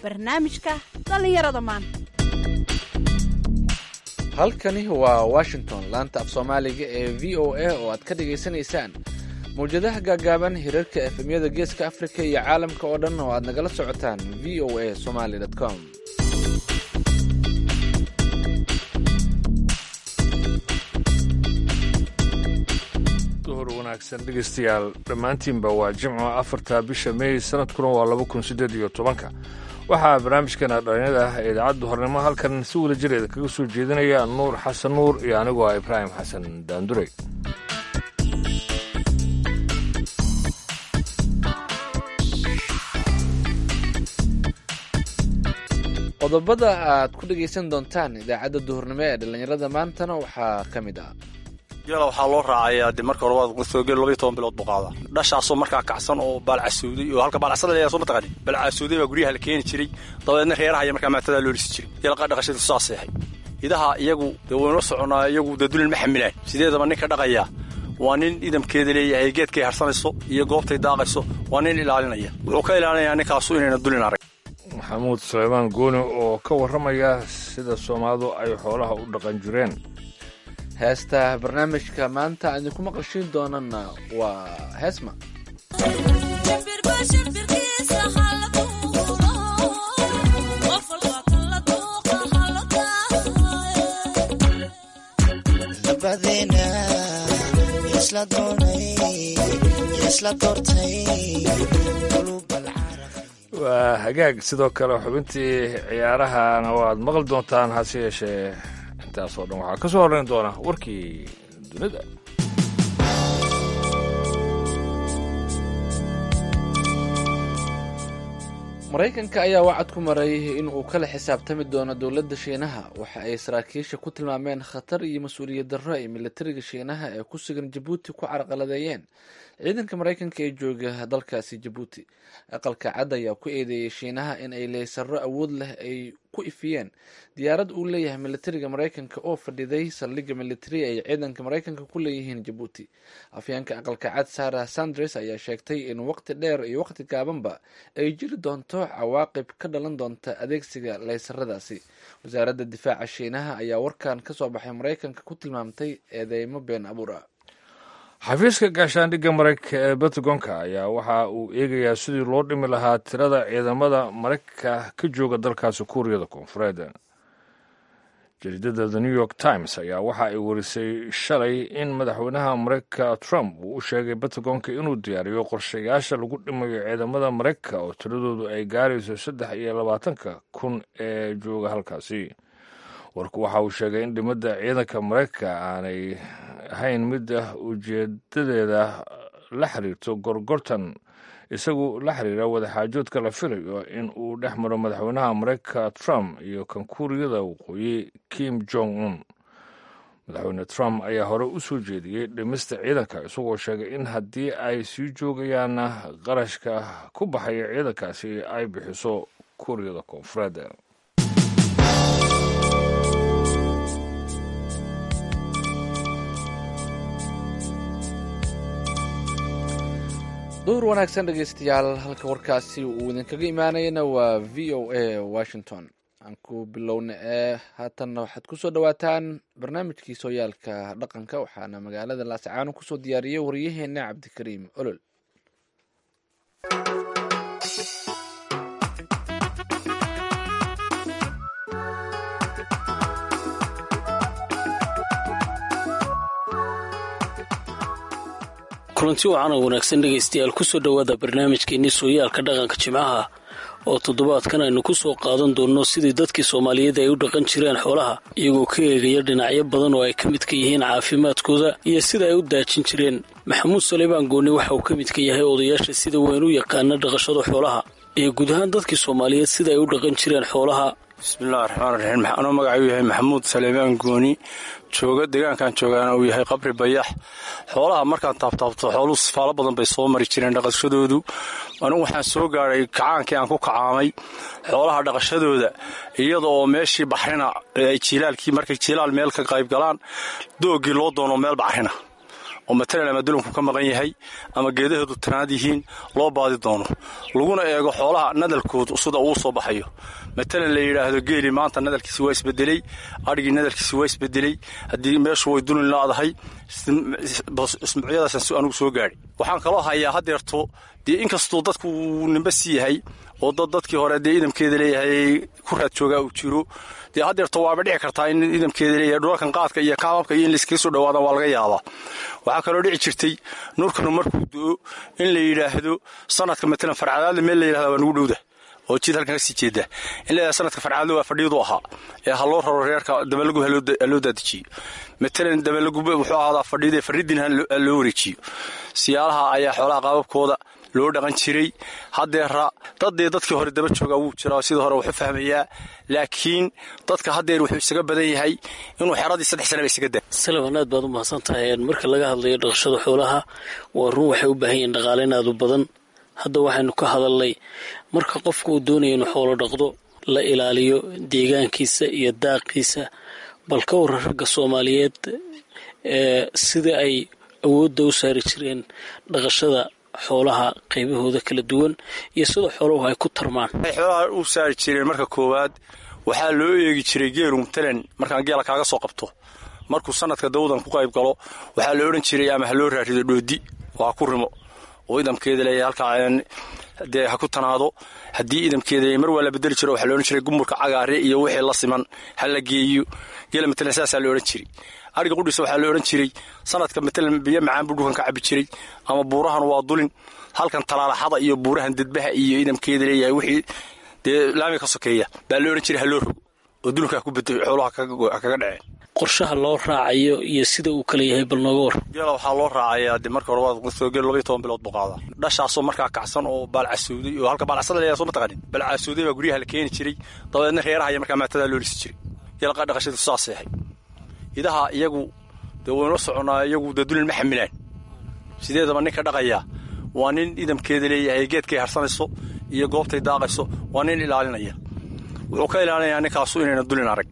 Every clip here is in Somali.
barnaamijka dhallinyarada maanta halkani waa washington laanta af soomaaliga ee v o a oo aad ka dhagaysanaysaan mawjadaha gaagaaban hirarka efemyada geeska afrika iyo caalamka oo dhan oo aad nagala socotaan v o a somaly com duhur wanaagsan dhegaystayaal dhammaantiinba waa jimco afarta bisha meey sanadkuna waa laba kun siddeed iyo tobanka waxaa barnaamijkana dhalinyada ah ee idaacadda hornimo halkan si wada jireeda kaga soo jeedinaya nuur xasan nuur iyo anigoo ah ibraahim xasan daandurey qodobada aad ku dhagaysan doontaan idaacadda duhurnimo ee dhallinyarada maantana waxaa ka mid ah geela waxaa loo raacayaa de marka hore waad soo geel labaiyo toban bilood buu qaadaa dhashaasoo markaa kacsan oo baalcasuuday oo halka baalcasada leeyahay soo mataqani baalcasuuday baa guryaha la keeni jiray dabadeedna reeraha iyo markaa maatadaa loo lisi jiray geela dhaqashadu saa seexay idaha iyagu dee waynoo soconaa iyagu dee dulin ma xamilaan sideedaba ninka dhaqayaa waa nin idamkeeda leeyahay geedkay harsanayso iyo goobtay daaqayso waa nin ilaalinaya wuxuu ka ilaalinayaa ninkaasu inayna dulin arag maxamuud suleymaan gooni oo ka warramaya sida soomaalidu ay xoolaha u dhaqan jireen heesta barnaamijka maanta aan idinku maqashiin doonana waa heesma waa hagaag sidoo kale xubintii ciyaarahana waad maqli doontaan hase yeeshee intaasoo dhan waxaa ka soo horrayn doona warkii dunida maraykanka ayaa wacad ku maray in uu kala xisaabtami doono dowladda shiinaha waxa ay saraakiisha ku tilmaameen khatar iyo mas-uuliyad darro ay militariga shiinaha ee ku sugan jabuuti ku carqaladeeyeen ciidanka maraykanka ee jooga dalkaasi jabuuti aqalka cad ayaa ku eedeeyey shiinaha in ay leysaro awood leh ay ku ifiyeen diyaarad uu leeyahay militariga maraykanka oo fadhiday saldhigga militari ay ciidanka maraykanka ku leeyihiin jabuuti afyeenka aqalka cad sarah sanders ayaa sheegtay in waqti dheer iyo waqti gaabanba ay jiri doonto cawaaqib ka dhalan doonta adeegsiga leysaradaasi wasaaradda difaaca shiinaha ayaa warkan ka soo baxay maraykanka ku tilmaamtay eedeymo been abuur ah xafiiska gaashaandhigga maraykanka ee batagonka ayaa waxa uu eegayaa sidii loo dhimi lahaa tirada ciidamada maraykanka ka jooga dalkaasi kuuriyada koonfureed jariidada the new york times ayaa waxa ay warisay shalay in madaxweynaha maraykanka trump uu u sheegay batagonka inuu diyaariyo qorshayaasha lagu dhimayo ciidamada maraykanka oo tiradoodu ay gaarayso saddex iyo labaatanka kun ee jooga halkaasi warku waxa uu sheegay in dhimadda ciidanka maraykanka aanay ahayn midda ujeedadeeda la xiriirto gorgortan isagu la xiriira wadaxaajoodka la filayo in uu dhex maro madaxweynaha maraykanka trump iyo kan kuuriyada waqooyi kim jong un madaxweyne trump ayaa hore u soo jeediyey dhimista ciidanka isagoo sheegay in haddii ay sii joogayaanna qarashka ku baxaya ciidankaasi ay bixiso kuuriyada koonfureed duhur wanaagsan dhegaystayaal halka warkaasi uu idinkaga imaanayana waa v o a washington aan ku bilowna ee haatanna waxaad kusoo dhawaataan barnaamijkii sooyaalka dhaqanka waxaana magaalada laascaano kusoo diyaariyey wariyaheena cabdikariim olol kulanti wacan oo wanaagsan dhegaystayaal kusoo dhowaada barnaamijkeennii sooyaalka dhaqanka jimcaha oo toddobaadkan aynu ku soo qaadan doonno sidii dadkii soomaaliyeed ay u dhaqan jireen xoolaha iyagoo ka eegaya dhinacyo badan oo ay ka midka yihiin caafimaadkooda iyo sida ay u daajin jireen maxamuud saleymaan gooni waxa uu ka midka yahay odayaasha sida weyn u yaqaana dhaqashada xoolaha iyo guud ahaan dadkii soomaaliyeed sida ay u dhaqan jireen xoolaha bismillahi raxmaan raxiim anuu magacuu yahay maxamuud saleymaan gooni jooga deegaankan joogaana uu yahay qabri bayax xoolaha markaan taabtaabto xooluhu sifaalo badan bay soo mari jireen dhaqashadoodu anigu waxaan soo gaadhay kacaankii aan ku kacaamay xoolaha dhaqashadooda iyada oo meeshii baxrina ay jiilaalkii markay jiilaal meel ka qayb galaan doogii loo doono meel baxrina oo matalan ama dulanku ka maqan yahay ama geedaheedu tanaad yihiin loo baadi doono laguna eego xoolaha nadalkoodu sida uu soo baxayo matalan la yidhaahdo geeli maanta nadalkiisi waa isbedeley adhigii nadalkiisi waa isbedeley haddii meeshu way dulin laadahay ismuucyadaasaan anugu soo gaadhi waxaan kaloo hayaa hadeerto dee inkastuu dadku uu nimba si yahay oo dad dadkii hore dee idamkeeda leeyahay ku raad joogaa uu jiro dee hadeerto waaba dhici kartaa in idamkeeda leeyahay dhulalkan qaadka iyo kaamabka iyo in layskaga soo dhawaadaan waa laga yaabaa waxaa kaloo dhici jirtay nuurkanu markuu do-o in la yidhaahdo sanadka matalan farcadaadle meel la yidhahda waa nugu dhowda oo jid halkan kasii jeeda in la sanadka farcaadle waa fadhiyadu ahaa ee ha loo raro reerka dabalagu haloo daadijiyo matalan dabalagu wuxuu ahaadaa fadhiyada faridin ha loo wareejiyo siyaalaha ayaa xoolaha qaababkooda loo dhaqan jiray hadeera daddee dadkii hore daba joogaa wuu jiraa sidii hore wuxu fahmayaa laakiin dadka hadeer wuxuu isaga badan yahay inuu xeradii saddex sanaba isaga da salaman aad baad u mahadsan tahay marka laga hadlayo dhaqashada xoolaha waa run waxay u baahan yihiin dhaqaaleyn aad u badan hadda waxaynu ka hadalnay marka qofka uu doonaya inuu xoolo dhaqdo la ilaaliyo deegaankiisa iyo daaqiisa bal ka waran ragga soomaaliyeed ee sida ay awoodda u saari jireen dhaqashada xoolaha qaybahooda kala duwan iyo sida xooluhu ay ku tarmaan waxay xoolaha u saari jireen marka koowaad waxaa loo eegi jiray geelu matalan markaan geela kaaga soo qabto markuu sanadka dawdan ku qayb galo waxaa la odhan jiray ama ha loo raarido dhoodi oo ha ku rimo oo idamkeeda leeyahay halkaa dee ha ku tanaado haddii idamkeeda mar waa la bedeli jiro waxaa la odhan jiray gumurka cagaare iyo wixii la siman ha la geeyo geela matalan saasaa la odhan jiray ariga qudhiisa waxaa la odhan jiray sanadka matalan biyo macaan buu dhulkan ka cabi jiray ama buurahan waa dulin halkan talaalaxada iyo buurahan dedbaha iyo idamkeeda leeyahay wixii dee laami ka sokeeya baa la odhan jiray ha loo rogo oo dulunkaa ku beday xooluha kaga dhaceen qorshaha loo raacayo iyo sida uu kala yahay bal nooga war geela waxaa loo raacayaa de marka hore waad soo geel labaiyo toban bilood buu qaadaa dhashaasoo markaa kacsan oo baalcasuuday oo halka baalcasada leeyahay soo ma taqanin baalcasuuday baa guryaha la keeni jiray dabadeedna reeraha iyo markaa maatadaa loo lisi jiray geela dhaqashadu saasay ahayd idaha iyagu dee waynu la soconaa iyagu dee dulin ma xamilaan sideedaba ninka dhaqayaa waa nin idamkeeda leeyahay geedkay harsanayso iyo goobtay daaqayso waa nin ilaalinaya wuxuu ka ilaalinayaa ninkaasu inayna dulin arag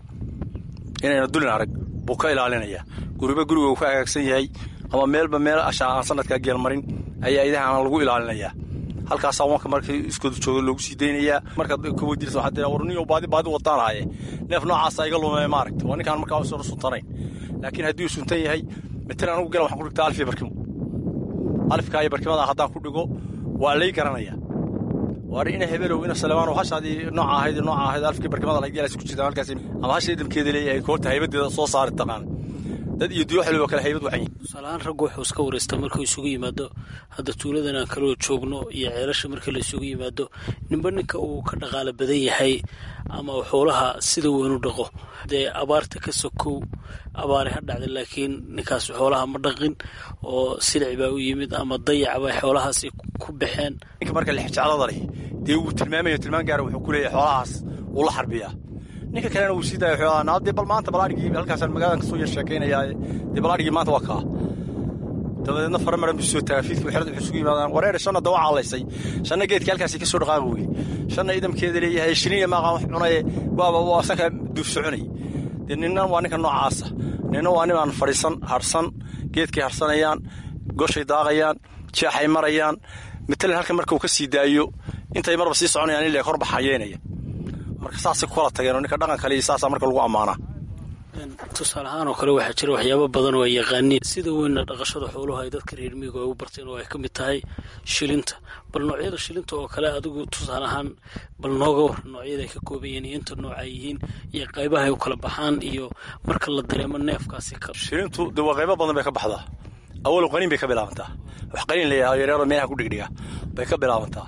inayna dulin arag buu ka ilaalinayaa guriba guriga uu ka hagaagsan yahay ama meelba meel ashaa aan sanadkaa geelmarin ayaa idahaana lagu ilaalinayaa halkaasaa wanka markii iskoodu jooga loogu sii daynayaa markaad ka weydiirsa waxaad tiraa war niyo baadi baadi wadaan haye neef noocaasa iga lumee maaragta waa ninkaan markaa usoo suntanayn laakiin haddii uu suntan yahay matalan anugu gela waxaan ku dhigtaa alif iyo barkimo alifkaa iyo barkimada haddaan ku dhigo waa lay garanayaa waar ina hebelow ina salemaano hashaadii nooca ahayd nooca ahayd alfkii barkimada la geelaas ku jirta halkaas ama hasha idamkeeda leeyahay koorta haybadeeda soo saari taqaan dad iyo duyo xilibo kale haybad wacan tusaalahaan raggu wuxuu iska wareystaa markuu isugu yimaado hadda tuuladan aan kaloo joogno iyo ceelasha markii la isugu yimaado ninba ninka uu ka dhaqaalo badan yahay ama xoolaha sida weyn u dhaqo dee abaarta ka sokow abaare ha dhacda laakiin ninkaas xoolaha ma dhaqin oo silic baa u yimid ama dayac bay xoolahaasi ku baxeen ninka marka lixjeclada leh dee wuu tilmaamaya tilmaan gaara wuxuu ku leeyahay xoolahaas wuu la xarbiyaa ninka kalena wuu sii daaya xoolaha naa dee bal maanta balaadhigii halkaasaan magaaladan kasoo yar sheekaynayaa dee balaadhigii maanta waa kaa dabadeedna fara maran buu soo taagaa fiidku xerada wuxuu isugu yimaadaan wareer shanna dawa caalaysay shanna geedkii halkaasi ka soo dhaqaaqi weye shanna idamkeeda leeyahay shiniya maaqaan wax cunaye waaba waa sanka duuf soconay dee ninna waa ninka noocaasa ninna waa nin aan fadhiisan harsan geedkay harsanayaan goshay daaqayaan jeexay marayaan matalan halkan marka uu ka sii daayo intay marba sii soconayaan ilaa kor baxayeynaya marka saasay ku kala tageen oo ninka dhaqan kale iyo saasaa marka lagu ammaanaa tusaale ahaan oo kale waxaa jira waxyaabo badan oo ay yaqaaniin sida weynna dhaqashada xooluhu ay dadka reer miigu ay u barteen oo ay ka mid tahay shilinta bal noocyada shilinta oo kale adigu tusaale ahaan bal nooga war noocyada ay ka kooban yihiin iyo inta nooc ay yihiin iyo qaybaha ay u kala baxaan iyo marka la dareemo neefkaasi ka shilintu de waa qaybo badan bay ka baxdaa awalo qaniin bay ka bilaabantaa wax qaniin layaha yaryaro meelaha ku dhigdhiga bay ka bilaabantaa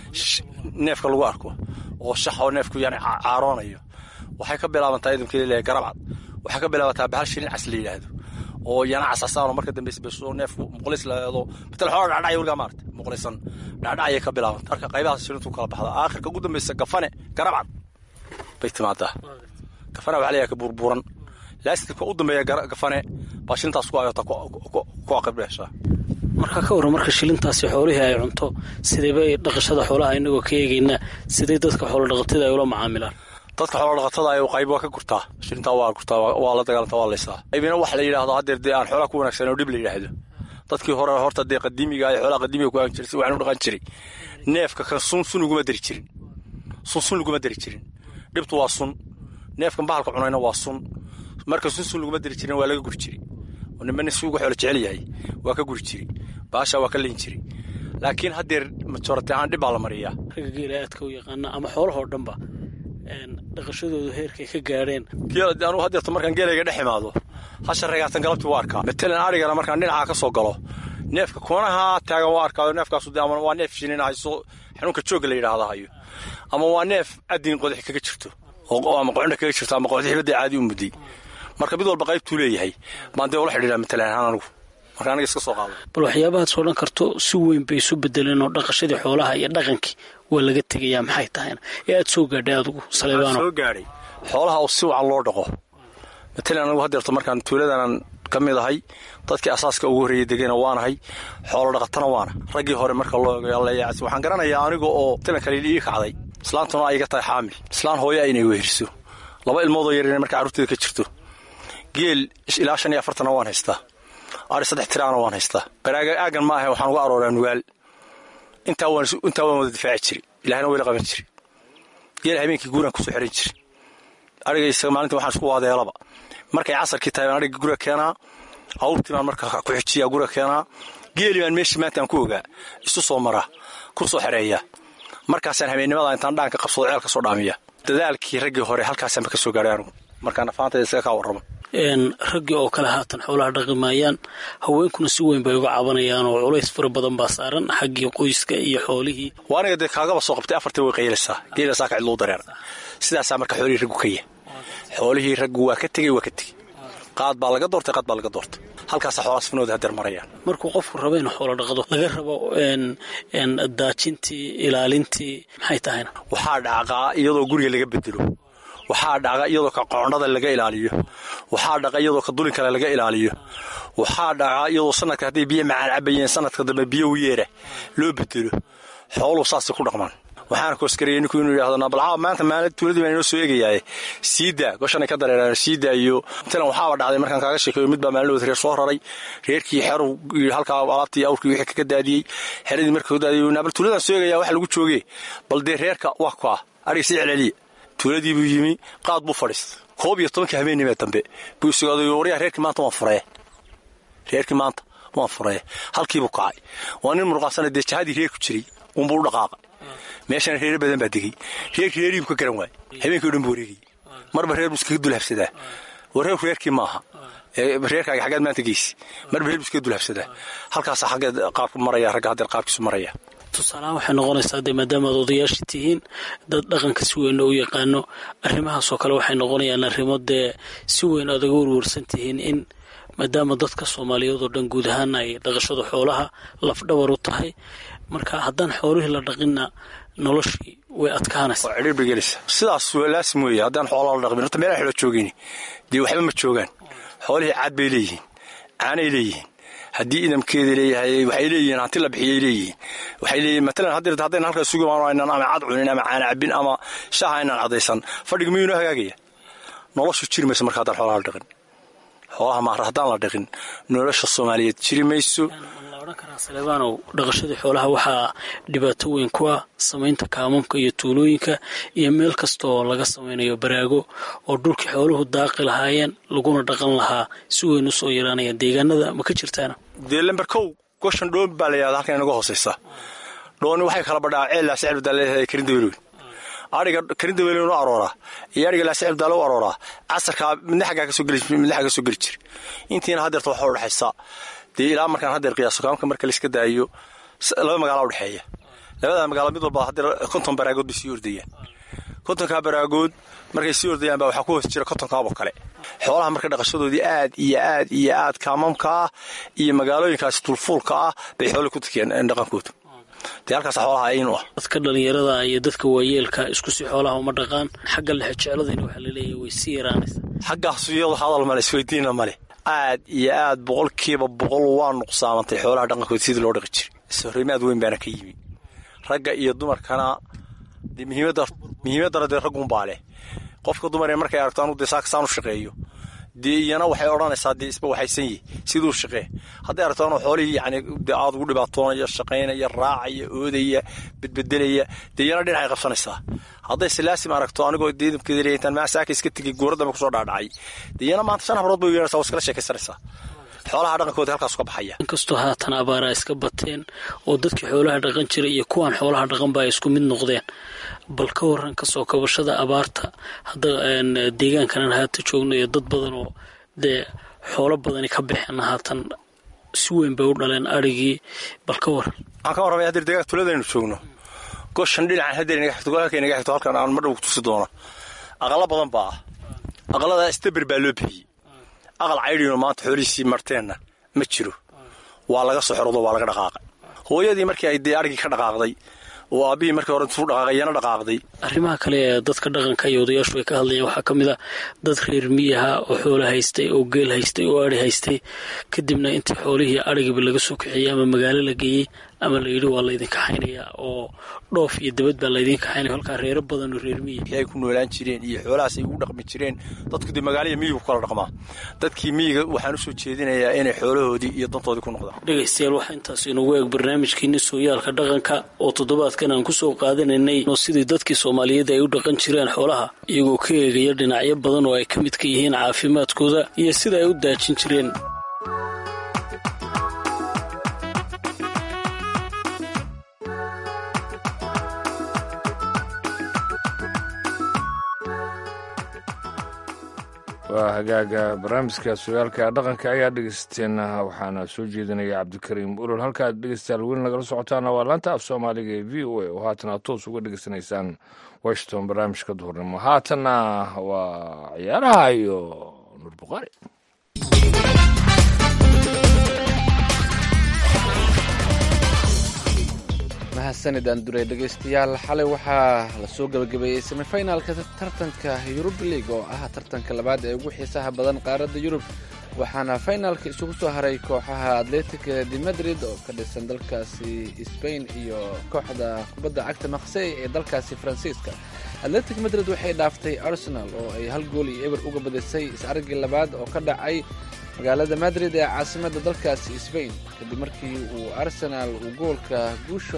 neefka lagu arko oo shax oo neefku yani caaroonayo waxay ka bilaabantaa idamkeeda leeyahay garabcad waxay ka bilaabataa bahal shilin cas la yidhaahdo oo yana casasaan oo marka dambeysa beso neefku muqlis laeedo matal xoola dhacdhacya weligaa maarata muqlisan dhacdhacayay ka bilaabanta marka qaybahaas shilintu kala baxda aakhirka ugu dambeysa gafane garabcad bay timaadaa gafane waxa leeyahay ka burburan laastitka u dambeeya gafane baa shilintaas ku ayota ku aqib dheeshaa marka ka warran marka shilintaasi xoolihii ay cunto sideebay dhaqashada xoolaha inagoo ka eegaynaa siday dadka xoolo dhaqatada ay ula macaamilaan dadka xoola dhaqatada ay qayb waa ka gurtaa shilintaa waa gurtaa waa la dagaalantaa waa laysaa qaybina waxa la yidhahdo haddeer dee aan xoolaa ku wanaagsan oo dhib la yidhaahdo dadkii hore horta dee qadiimiga ay xoolaa qadiimiga ku aan jiray si waxaan u dhaqan jiray neefka kan sun sun uguma dari jirin sun sun laguma dari jirin dhibtu waa sun neefkan bahalka cunayna waa sun marka sun sun laguma dari jirin waa laga guri jiray oo nimana si uga xoolo jecel yahay waa ka guri jiray baasha waa ka leyn jiray laakiin haddeer majorati ahaan dhib baa la mariyaa ragga geela aadka u yaqaana ama xoolahoo dhanba dhaqashadoodu heerkay ka gaadheen anugu haddeerto markaan geelayga dhex imaado hasha regaatan galabtii waa arkaa matalan arigana markaan dhinacaa ka soo galo neefka kunaha taagan waa arkaa neefkaasu de ama waa neef shinin hayso xanuunka joogga la yidhaahda hayo ama waa neef adin qodax kaga jirto ama qoxna kaga jirto ama qodaxibada caadi u mudday marka mid walba qaybtuu leeyahay baan dee ula xidhiidhaa matalan ahaan anigu marka aniga iska soo qaado bal waxyaabahaad soo dhan karto si weyn bay isu bedeleen oo dhaqashadii xoolaha iyo dhaqankii waa laga tegayaa maxay tahayna ee aad soo gaadhay adigu saleebaano soo gaadhay xoolaha oo si wacan loo dhaqo matalan anigu haddeerto markaan tuuladanan ka mid ahay dadkii asaaska ugu horreeyey degana waanahay xoolo dhaqatana waana raggii hore marka loo leeyaas waxaan garanayaa aniga oo matalan kale ii kacday islaantuna ay iga tahay xaamil islaan hooyo aynay weheriso laba ilmoodoo yaryar marka carruurteeda ka jirto geel ilaa shan iyo afartanna waan haystaa ari saddex tiraana waan haystaa baraaga aagan ma ahe waxaan uga arooraa nugaal intaa waan intaa waan wada difaaci jiray ilahna wayla qaban jiray geel habeenkii guuraan kusoo xiran jiray ariga isaga maalintii waxaan isku waadeelaba markay casarkii tahay baan ariga guriga keenaa awrtii baan marka ku xijiyaa guriga keenaa geeli baan meeshii maanta aan ku ogaa isu soo maraa ku soo xereeya markaasaan habeennimada intaan dhaanka qabsado ceel ka soo dhaamiya dadaalkii raggii hore halkaasaanba ka soo gaadhay anugu markaa nafaantayda isaga kaa warrama raggii oo kale haatan xoolaha dhaqi maayaan haweenkuna si weyn bay uga cabanayaan oo culays fara badan baa saaran xaggii qoyska iyo xoolihii waa aniga dee kaagaba soo qabtay afartii way qaylaysaa geelasaa ka cidluu dareer sidaasaa marka xoolihii raggu ka yahay xoolihii raggu waa ka tegey waa ka tegey qaad baa laga doortay qaad baa laga doortay halkaasa xoolaas finooda hadeer marayaan markuu qofku rabo inuu xoolo dhaqdo laga rabo daajintii ilaalintii maxay tahayna waxaa dhacqaa iyadoo guriga laga bedelo waxaa dhaqa iyadoo ka qoondhada laga ilaaliyo waxaa dhaqa iyadoo ka dulin kale laga ilaaliyo waxaa dhaca iyadoo sanadka hadday biyo macaan cabayeen sanadka dambe biyo wiyeera loo bedelo xooluu saasay ku dhaqmaan waxaana kooskarayay ninku inuu yidhahdo nabalcaa maanta maali tuuladii baan inoo soo eegayaaye siidaa goshanay ka dareeraan siidaa iyo matalan waxaaba dhacday markaan kaaga sheekeeyo mid baa maalinood reer soo raray reerkii xeru halkaa alaabtii awrkii wixii kaga daadiyey xeradii markuu daadiyey nabal tuuladaan soo eegaya wax lagu joogee bal dee reerka waa kaa ariga sii celceliya tuuladii buu yimi qaad buu fadhiistay koob iyo tobankii habeenimee dambe buu isugaaday waryaa reerkii maanta waan furee reerkii maanta waan furee halkiibuu kacay waa nin murqaasana dee jahadii reerku jiray unbuu u dhaqaaqay meeshana reere badan baa degey reerkii reerihiibu ka garan waayey habeenkii o dhan buu wareegayey marba reer buu iskaga dulhabsadaa wareerku reerkii maaha reerkaaga xaggaad maanta geysi marba reer buu iskaga dulhabsadaa halkaasa xaggeed qaabku maraya ragga haddeer qaabkiisu maraya tusaalahaan waxay noqonaysaa dee maadaamaad odayaasha tihiin dad dhaqanka si weyn u yaqaano arrimahaasoo kale waxay noqonayaan arrimo dee si weyn aad uga warwarsan tihiin in maadaama dadka soomaaliyeed oo dhan guud ahaan ay dhaqashada xoolaha lafdhabar u tahay marka haddaan xoolihii la dhaqinna noloshii way adkaanaysaa waa cidhiir bay gelaysaa sidaas laasim weeye haddaan xoolaa la dhaqmin horta meelaha xoolo joogayni dee waxba ma joogaan xoolihii caad bay leeyihiin caanay leeyihiin haddii idamkeeda leeyahay waxay leeyihiin hanti la bixiyay leeyihiin waxay leeyihiin matalan haddeer haddayna halkaas sugi aynaan ama cad cunin ama caana cabin ama shaaha aynaan cadaysan fadhiga miyuu noo hagaagaya noloshu jiri mayso marka haddaan xoolaha la dhaqin xoolaha maara haddaan la dhaqin nolosha soomaaliyeed jiri mayso la odhan karaa saleebaanow dhaqashadii xoolaha waxaa dhibaato weyn ku ah samaynta kaamamka iyo tuulooyinka iyo meel kasta oo laga samaynayo baraago oo dhulkii xooluhu daaqi lahaayeen laguna dhaqan lahaa si weyn usoo yaraanaya deegaanada ma ka jirtaana dee lamber kow goshan dhoon baa la yihahda halkan inaga hoosaysa dhooni waxay kala badhaa ceel laasicib daa leedahay karin daweelweyn ariga karin daweelweyn u arooraa iyo ariga laasicib daale u arooraa casarkaa midna xaggaa kasoo geli midna xagga soo geli jira intiina haddeerta waxaa udhexaysa dee ilaa markaan haddeer qiyaaso kaamka marka layska daayo laba magaala udhexeeya labada magaalo mid walba haddeer konton baraagood bay sii ordayaan kontonkaa baraagood markay sii ordayaan baa waxaa ku hoos jira kontonkaaboo kale xoolaha marka dhaqashadoodii aad iyo aad iyo aad kaamamka ah iyo magaalooyinkaasi tulfuulka ah bay xoolii ku takiyeen dhaqankooda dee halkaas xoolaha ayin u ah dadka dhallinyarada iyo dadka waayeelka isku si xoolaha uma dhaqaan xagga lexe jecladayna waxaa laleeyahay way sii yaraanaysaa xaggaas iyado hadal male isweydiina male aad iyo aad boqolkiiba boqol waa nuqsaamantay xoolaha dhaqankooda sidii loo dhaqi jiray ishorrimaad weyn baana ka yimi ragga iyo dumarkana dee muhiimaddana dee raggunbaa leh qofka dumar ee markay aragto anu dee saakasaan u shaqeeyo dee iyana waxay odhanaysaa dee isba waxaysan yihi siduu shaqee hadday aragto anuu xoolihii yani dee aad ugu dhibaatoonaya shaqaynaya raacaya oodaya bedbedelaya dee iyana dhinacay qabsanaysaa hadday silaasim aragto anigoo deedamkeeda intaan maa saaka iska tegay goora dambe kusoo dhaadhacay dee iyana maanta shan habrood bay yeeraysaa waa iskala sheekaysanaysaa xoolaha dhaqankooda halkaas ka baxaya inkastoo haatan abaaraa iska bateen oo dadkii xoolaha dhaqan jiray iyo kuwaan xoolaha dhaqanba ay isku mid noqdeen bal ka waran kasoo kabashada abaarta hadda deegaankanan haata joogno iyo dad badan oo dee xoolo badani ka baxeen haatan si weyn bay u dhaleen arigii bal ka waran waxaan ka warramay hadeer deegaanka tuladaynu joogno goshan dhinacan hadeer inaga xigto halka inaga xigto halkan aan madhow tusi doono aqalo badan baa ah aqalada staber baa loo bixiyey aqal caydhiino maanta xoolihiisii marteenna ma jiro waa laga soo xorodo waa laga dhaqaaqay hooyadii markii ay dee arigii ka dhaqaaqday oo aabbihii markii hore intuu dhaqaaqay yana dhaqaaqday arrimaha kale ee dadka dhaqanka iyo odayaashu ay ka hadlayaan waxaa ka mid a dad reer miyaha oo xoolo haystay oo geel haystay oo ari haystay kadibna intii xoolihii arigiiba laga soo kaxeeyey ama magaalo la geeyey ama la yidhi waa laydin kaxaynayaa oo dhoof iyo dabad baa laydin kaxaynaya halkaa reero badan oo reer miya ay ku noolaan jireen iyo xoolahaas ay ugu dhaqmi jireen dadku dee magaalaya miyiga ku kala dhaqmaa dadkii miyiga waxaan usoo jeedinayaa inay xoolahoodii iyo dantoodii ku noqdaan dhegaystayaal waxaa intaas inoogu eeg barnaamijkiini sooyaalka dhaqanka oo toddobaadkan aan kusoo qaadanaynay sidii dadkii soomaaliyeed ay u dhaqan jireen xoolaha iyagoo ka eegaya dhinacyo badan oo ay ka midka yihiin caafimaadkooda iyo sida ay u daajin jireen waa hagaaga barnaamijka sugaalka dhaqanka ayaa dhegeysateen waxaana soo jeedinaya cabdikariim ulol halkaad dhegeystayaal weli nagala socotaana waa laanta af soomaaliga ee v o a oo haatan aad toos uga dhegeysanaysaan washington barnaamijka duhurnimo haatanna waa ciyaaraha iyo nuur buqaari mahadsanidaan duray dhegaystayaal xalay waxaa lasoo gebagabeeyey semifinalka tartanka yurub league oo ah tartanka labaad ee ugu xiisaha badan qaaradda yurub waxaana finalka isugu soo haray kooxaha atletica de madrid oo ka dhisan dalkaasi sbain iyo kooxda kubadda cagta maqsey ee dalkaasi faransiiska atletic madrid waxay dhaaftay arsenal oo ay hal gool iyo eber uga badisay is-aragii labaad oo ka dhacay magaalada madrid ee caasimadda dalkaasi sbain kadib markii uu arsenaal uu goolka guusha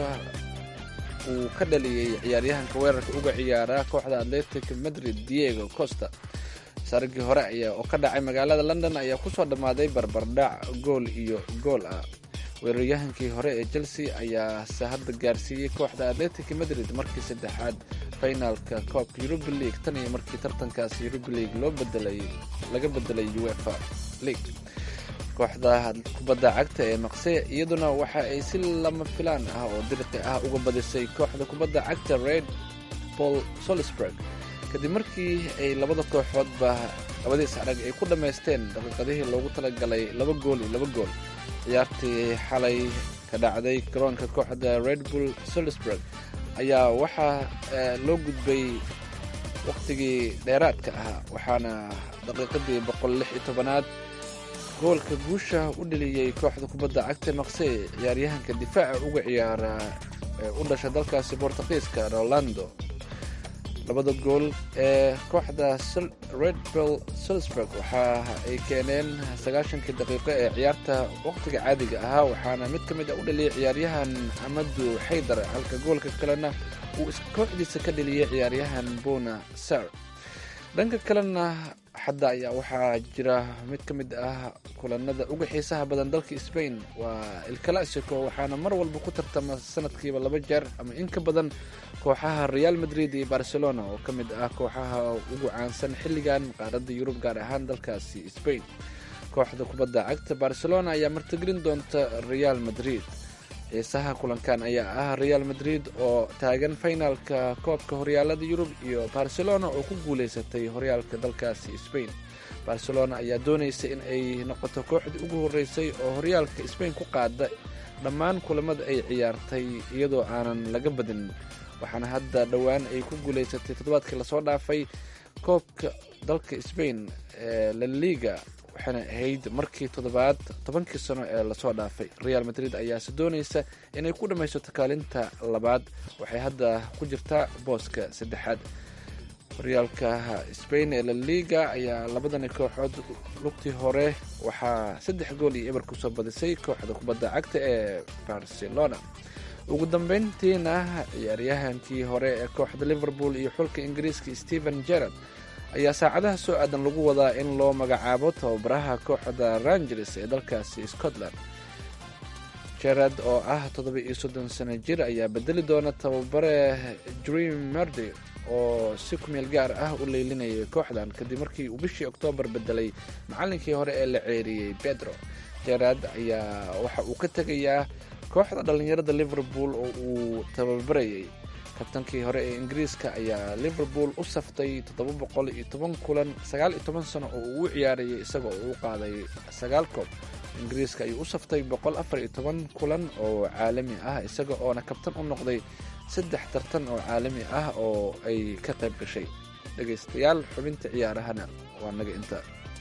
uu ka dhaliyey ciyaaryahanka weerarka uga ciyaara kooxda atletic madrid diego costa saragii hore ayaa oo ka dhacay magaalada london ayaa kusoo dhammaaday barbardhac gool iyo gool ah weeraryahankii hore ee chelsea ayaa se hadda gaarsiiyey kooxda atletic madrid markii saddexaad finalka koobka yuruba league tan iyo markii tartankaasi yuruba league loo bedelay laga bedelay uefa league kooxda kubadda cagta ee maqse iyaduna waxa ay si lama filaan ah oo dirqi ah uga badisay kooxda kubadda cagta red paul solisburg kadib markii ay labada kooxoodba labadiis arag ay ku dhammaysteen daqiiqadihii loogu talagalay laba gool iyo laba gool ciyaartii xalay ka dhacday garoonka kooxda red bull solisburg ayaa waxaa loo gudbay wakhtigii dheeraadka ahaa waxaana daqiiqadii boqol lix iyo tobanaad goolka guusha u dheliyey kooxda kubadda cagta maqse ciyaaryahanka difaaca uga ciyaara ee u dhasha dalkaasi bortuqiiska rolando labada gool ee kooxda red bull salisburg waxa ay keeneen sagaashankii daqiiqo ee ciyaarta wakhtiga caadiga ahaa waxaana mid ka mid a u dhaliyay ciyaaryahan amadu xaydar halka goolka kalena uu kooxdiisa ka dheliyey ciyaaryahan bona sar dhanka kalena xadda ayaa waxaa jira mid ka mid ah kulanada uga xiisaha badan dalka sbain waa ilclassico waxaana mar walba ku tartama sanadkiiba laba jeer ama in ka badan kooxaha real madrid iyo barcelona oo ka mid ah kooxaha ugu caansan xilligan qaaradda yurub gaar ahaan dalkaasi sbain kooxda kubadda cagta barcelona ayaa martigelin doonta real madrid xiisaha kulankan ayaa ah real madrid oo taagan finalka koobka horyaalada yurub iyo barcelona oo ku guuleysatay horyaalka dalkaasi sbain barcelona ayaa doonaysa in ay noqoto kooxdii ugu horeysay oo horyaalka sbain ku qaada dhammaan kulamada ay ciyaartay iyadoo aanan laga badin waxaana hadda dhowaan ay ku guuleysatay toddobaadkii lasoo dhaafay koobka dalka sbain ee laliga waxaana ahayd markii toddobaad tobankii sano ee lasoo dhaafay real madrid ayaase doonaysa inay ku dhammaysato kaalinta labaad waxay hadda ku jirtaa booska saddexaad horyaalka spain ee la liga ayaa labadani kooxood lugtii hore waxaa saddex gool iyo eber kusoo badisay kooxda kubadda cagta ee barcelona ugu dambeyntiina ciyaaryahankii hore ee kooxda liverpool iyo xulka ingiriiska stephen gerard ayaa saacadaha soo aadan lagu wadaa in loo magacaabo tababaraha kooxda rangers ee dalkaasi scotland gerard oo ah toddoba iyo soddon sano jir ayaa bedeli doona tababare dream merdy oo si kumeel gaar ah u leylinayay kooxdan kadib markii uu bishii oktoobar bedelay macallinkii hore ee la ceeriyey pedro gerard ayaa waxa uu ka tegayaa kooxda dhallinyarada liverpool oo uu tababarayay kabtankii hore ee ingiriiska ayaa liverpool u saftay toddoba boqol iyo toban kulan sagaal iyo toban sano oo uu u ciyaarayay isaga oo u qaaday sagaal koob ingiriiska ayuu u saftay boqol afar iyo toban kulan oo caalami ah isaga oona kabtan u noqday saddex tartan oo caalami ah oo ay ka qayb gashay dhegaystayaal xubinta ciyaarahana waa naga inta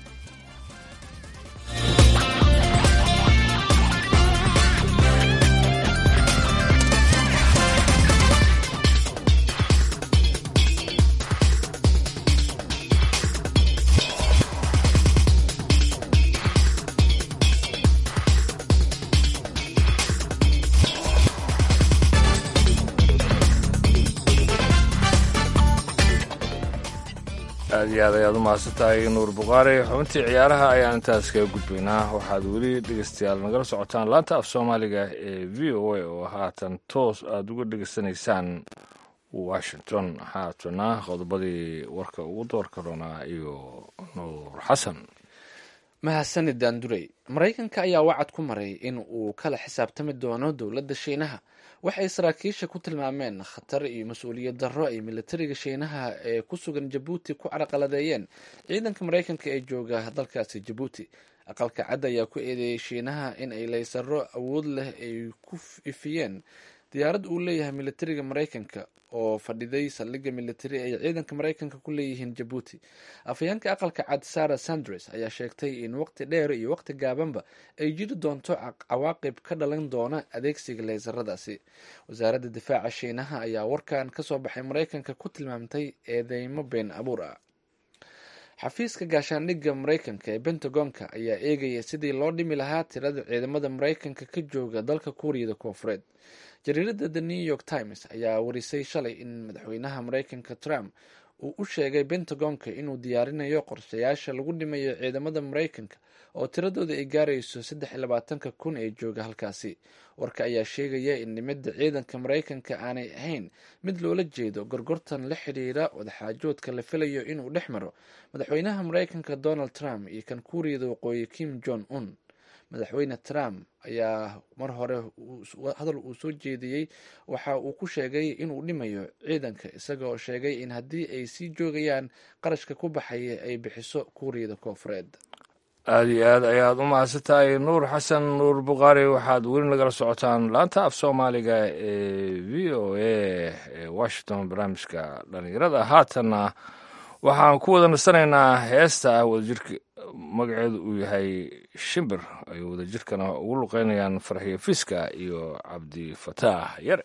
aad iyo aad ayaad u mahadsantahay nuur bukhaari xubintii ciyaaraha ayaan intaas kaga gudbaynaa waxaad weli dhegeystayaal nagala socotaan laanta af soomaaliga ee v o a oo haatan toos aada uga dhegeysanaysaan washington haatana qodobadii warka ugu doorka doonaa iyo nuur xasan mahadsanid daandurey maraykanka ayaa wacad ku maray in uu kala xisaabtami doono dowladda shiinaha waxay saraakiisha ku tilmaameen khatar iyo mas-uuliyad darro ay militariga shiinaha ee ku sugan jabuuti ku carqaladeeyeen ciidanka maraykanka ee jooga dalkaasi jabuuti aqalka cadd ayaa ku eedeeyey shiinaha in ay laysaro awood leh ay ku ifiyeen diyaarad uu leeyahay militariga maraykanka oo fadhiday saldhigga militari ay ciidanka maraykanka ku leeyihiin jabuuti afhayeenka aqalka cad sara sandres ayaa sheegtay in waqti dheer iyo waqti gaabanba ay jiri doonto cawaaqib ka dhalan doona adeegsiga leysaradaasi wasaaradda difaaca shiinaha ayaa warkan kasoo baxay maraykanka ku tilmaamtay eedeymo been abuur ah xafiiska gaashaandhigga maraykanka ee bentagonka ayaa eegaya sidii loo dhimi lahaa tirada ciidamada maraykanka ka jooga dalka kuuriyada koonfureed jariirada the new york times ayaa warisay shalay in madaxweynaha maraykanka trump uu u sheegay bentagonka inuu diyaarinayo qorshayaasha lagu dhimayo ciidamada maraykanka oo tiradooda ay gaarayso saddex iyo labaatanka kun ee jooga halkaasi warka ayaa sheegaya in nimada ciidanka maraykanka aanay ahayn mid loola jeedo gorgortan la xidhiira wadaxaajoodka la filayo inuu dhex maro madaxweynaha maraykanka donald trump iyo kan kuuriyada waqooyi kim jong un madaxweyne trump ayaa mar hore hadal uu soo jeediyey waxa uu ku sheegay inuu dhimayo ciidanka isaga oo sheegay in haddii ay sii joogayaan qarashka ku baxaya ay bixiso kuuriyada koonfureed aada iyo aad ayaad u mahadsantahay nuur xasan nuur bukhaari waxaad weli nagala socotaan laanta af soomaaliga ee v o a ee washington barnaamijka dhalinyarada haatanna waxaan ku wada nasanaynaa heesta ah wadajirka magaceedu uu yahay shimbir ay wadajirkana ugu luqeynayaan farxiyo fiska iyo cabdifataax yare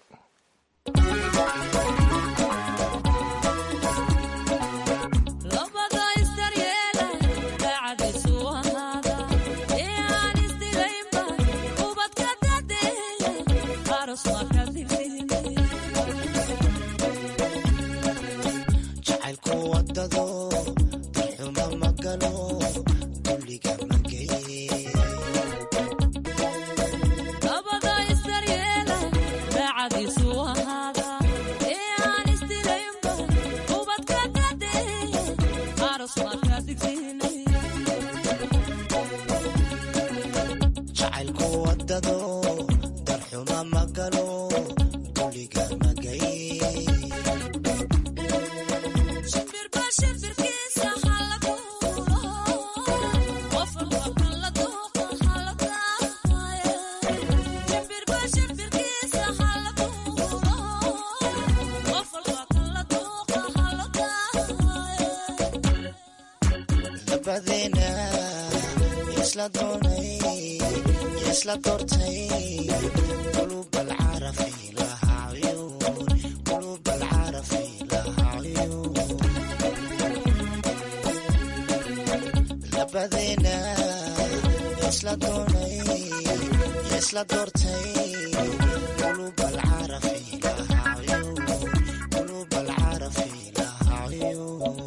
labadeena isla doonay isla doortay qulub alcarafi lahaayo qulub alcarafi lahaayo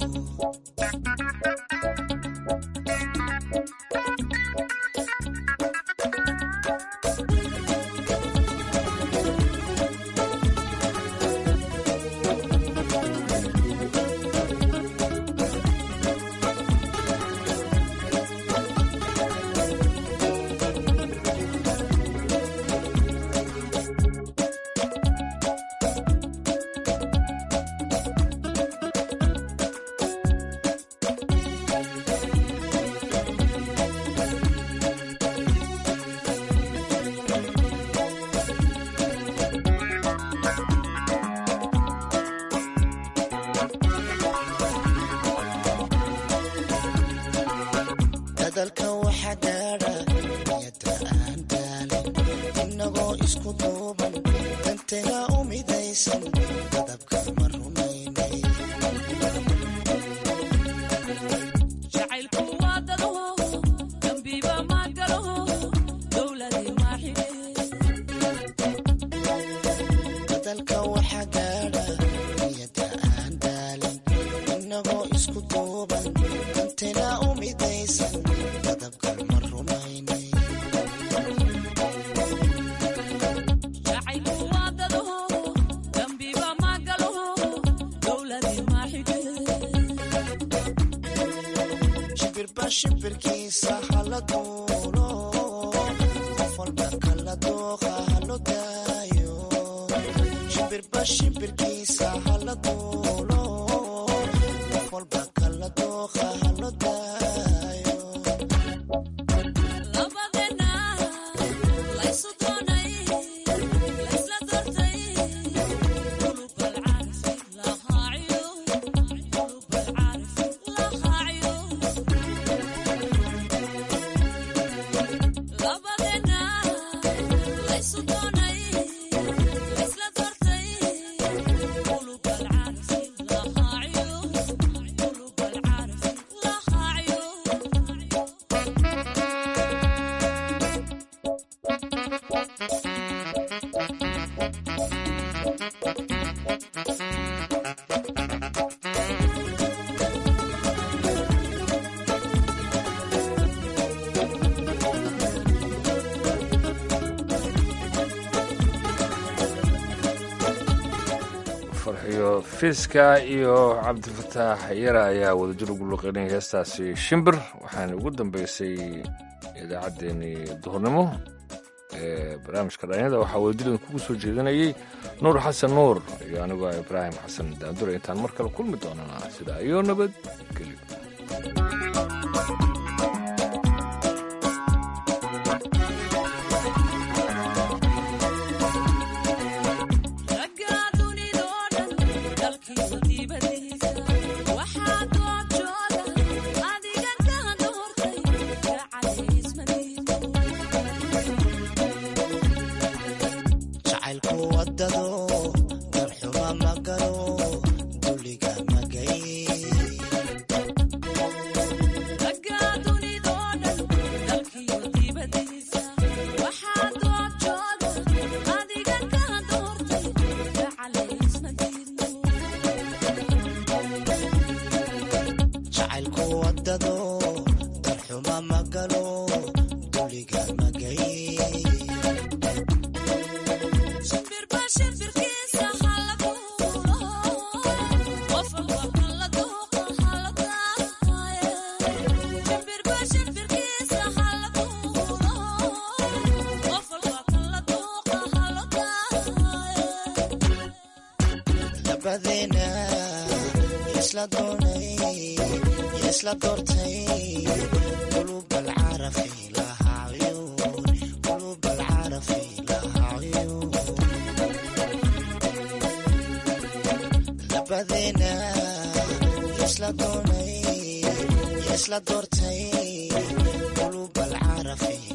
dadalka waxaa gaadha niyada aan daalin inagoo isku duuban danteena u midaysan dadabka ma rumaynay jacaylku waa dado dambiiba ma galo dowladii maaxide dadalka waxaa gaadha niyada aan daalin inagoo isku duuban danteena u midaysan dadabka ma rumaynay jacaylku waa dado dambiiba ma galo dowladii maaxide shimbirba shimbirkiisa hala duulo qof walba kala dooqa halo daayo shimbirba shimbirkiisa hala duulo qof walba kala dooqa halo daayo labadeena laysu doonay laysla doortay qulub alcaarif lahaaciyo qulub alcaarif lahaaciyo labadeena laysu doonay laysla doortay qulub alcaarif lahaaciyo qulub alcaarif lahaaciyo farxiyo fiiska iyo cabdifataax yara ayaa wadajir ugu luqeynaya heestaasi shimbir waxaana ugu dambeysay idaacaddeenii duhurnimo ee barnaamijka dhalinyada waxaa wadajir idinkugu soo jeedinayay nuur xasan nuur iyo anigoo ah ibraahim xasan daandure intaan mar kale kulmi doonana sidaa iyo nabadgelyo ragga dunidoo dhan dalkiisu dibadiisa waxaa doorjooga adigan ka doortay gacalaysmadiido jacaylku wadado darxuma ma galo duliga magay ragga dunidoo dhan dalkiisu dibadiisa waxaa doorjooga adigan ka doortay gacalaysmadiido jacaylku wadado darxuma ma galo duliga magay shimbirba shimbirkiisa hala duulo qof walba kala dooqa hala daaye shimbirba shimbirkiisa hala duulo qof walba kala dooqa hala daaye labadeena isla doonay isla doortay qulub alcarafi lahaayo qulub alcarafi lahaayo labadeena isla doonay isla doortay qulub alcarafi